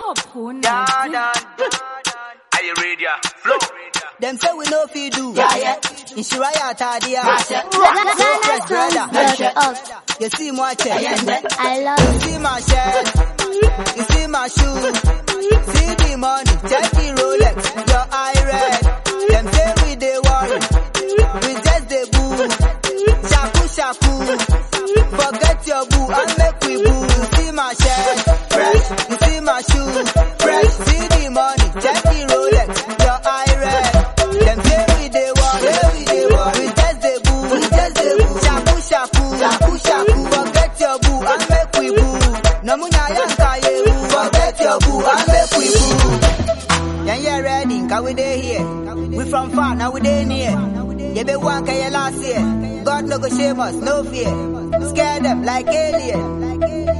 Yeah, done. Are you ready? Flow. Them say we no fi do. Yeah, yeah. Inshira ya tadia. Ghana brother. songs dot You see my check. I You love see my shirt. You see my shoes. See the money. Check the Rolex. Your eye red. Them say we dey worry. We just dey boo. Shaku shaku. Forget your boo and make we boo. You see my shirt. Fresh. You see my shoes. Fresh. See the money. Check the Rolex. Your eye red. Them say we dey worry. We dey worry. We just dey boo. We just dey boo. Shaku shaku. Shaku shaku. Forget your boo and make we boo. Namunya yanka yehu. Forget your boo and make we boo. Yeah, yeah, ready, cause we dey here. We from far, now we dey near. You be one can you last year. God no go shame us, no fear. Scare them like alien.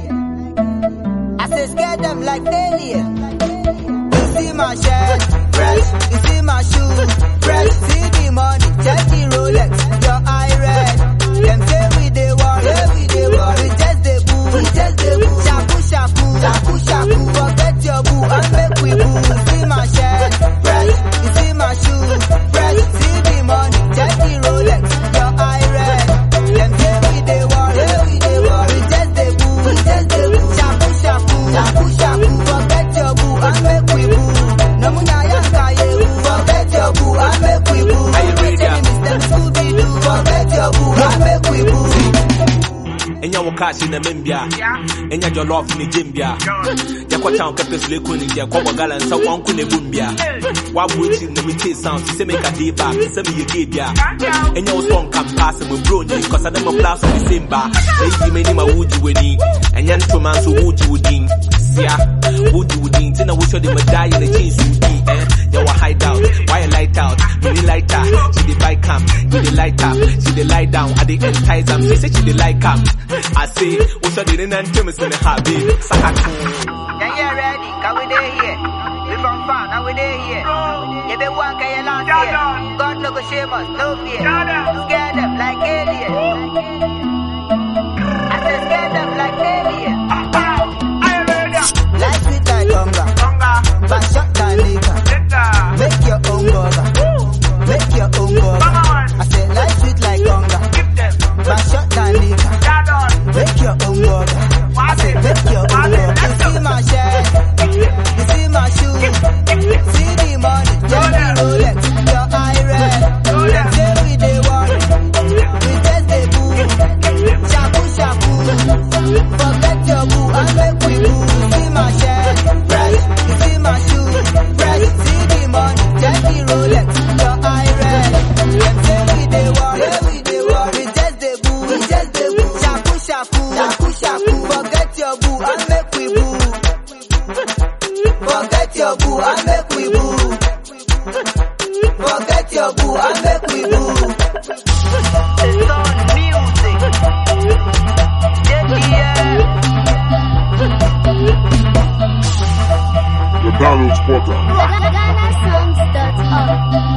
I say scare them like alien. You see my shirt, fresh. You see my shoes, fresh. See the money, check the Rolex. Your eye red. Them say we dey worry, we dey worry. We just dey boo, we just dey boo. Shaku shaku, shaku shaku. Forget your boo and make we boo. You see my shirt, fresh. You see my shoes, fresh. See the money, check the Rolex. Your eye red. Them say we dey worry, we dey worry. We just dey boo, we just dey boo. Shaku shaku, shaku shaku. Forget your boo and make we boo. Namunya yanka yehu. Forget your boo and make we boo. Are you ready? Them Scooby Doo. Forget your boo and make we boo. ɛnya wo cash na membia ɛnya jollof ne gyembia yɛkɔ town kɛpɛ so lɛku ne deɛ kɔbɔ gala nsa wanko ne bombia woabo akyiri na metee sound sɛ meka dee back sɛ meyɛ gay bia ɛnya wo sɔn kampa sɛ mɔbro ni kɔsa dɛ mɔpla so ne same ba sɛ yidi m'anim a wogye w'ani ɛnyɛ ntoma nso wogye wo din sia wogye wo din nti na wohwɛ de mɛdaa yɛ n'akyi nso wo din ɛ yɛwɔ hideout wayɛ light out mini lighter she dey buy cam we dey light up she dey lie down i dey entice am she say she dey like am i say wohwɛ de ne nantem sɛ ne ha babe sakato Yeah, yeah, ready, cause we dey here. We from far, now we dey here. You be one can you last year. God no go shame us, no fear. Scare them like alien. I say scare them like alien. Life sweet like hunger, but shot like liquor. Make your own burger, make your own burger. I say life sweet like hunger, but shot like liquor. Make your own burger. I say make your own burger. You see my shirt, you see my shoes, see the money, just the Rolex, your eye red. Them say we dey worry, we just dey boo, shaku shaku. Forget your boo and make we boo. You see my shirt, fresh, you see my shoes, fresh. See the money, just the Rolex, your eye red. Them say we dey worry, we dey worry, we just dey boo, we just dey boo. Shaku shaku, shaku shaku. Forget your boo and make we boo. Forget your boo and make we boo. Forget your boo and make we boo. It's on music. Yeah, yeah. The Donald Spotter. Ghana songs dot org.